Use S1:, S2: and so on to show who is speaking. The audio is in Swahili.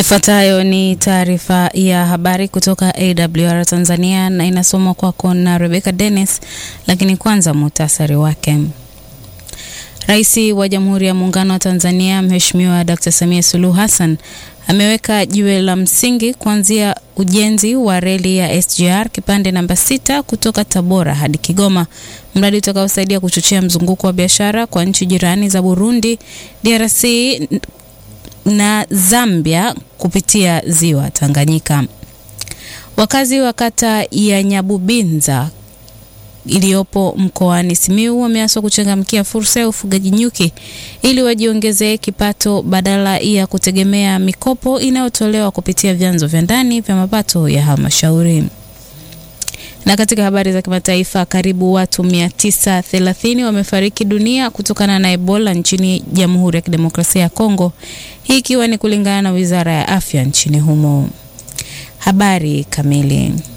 S1: Ifuatayo ni taarifa ya habari kutoka AWR Tanzania na inasomwa kwako na Rebecca Dennis, lakini kwanza muhtasari wake. Rais wa Jamhuri ya Muungano wa Tanzania Mheshimiwa Dr. Samia Suluhu Hassan ameweka jiwe la msingi kuanzia ujenzi wa reli ya SGR kipande namba sita kutoka Tabora hadi Kigoma, mradi utakaosaidia kuchochea mzunguko wa biashara kwa nchi jirani za Burundi, DRC na Zambia kupitia ziwa Tanganyika. Wakazi wa kata ya Nyabubinza iliyopo mkoani Simiyu wameaswa kuchangamkia fursa ya ufugaji nyuki ili wajiongezee kipato badala ya kutegemea mikopo inayotolewa kupitia vyanzo vya ndani vya mapato ya halmashauri. Na katika habari za kimataifa, karibu watu 930 wamefariki dunia kutokana na Ebola nchini Jamhuri ya Kidemokrasia ya Kongo, hii ikiwa ni kulingana na Wizara ya Afya nchini humo. Habari kamili.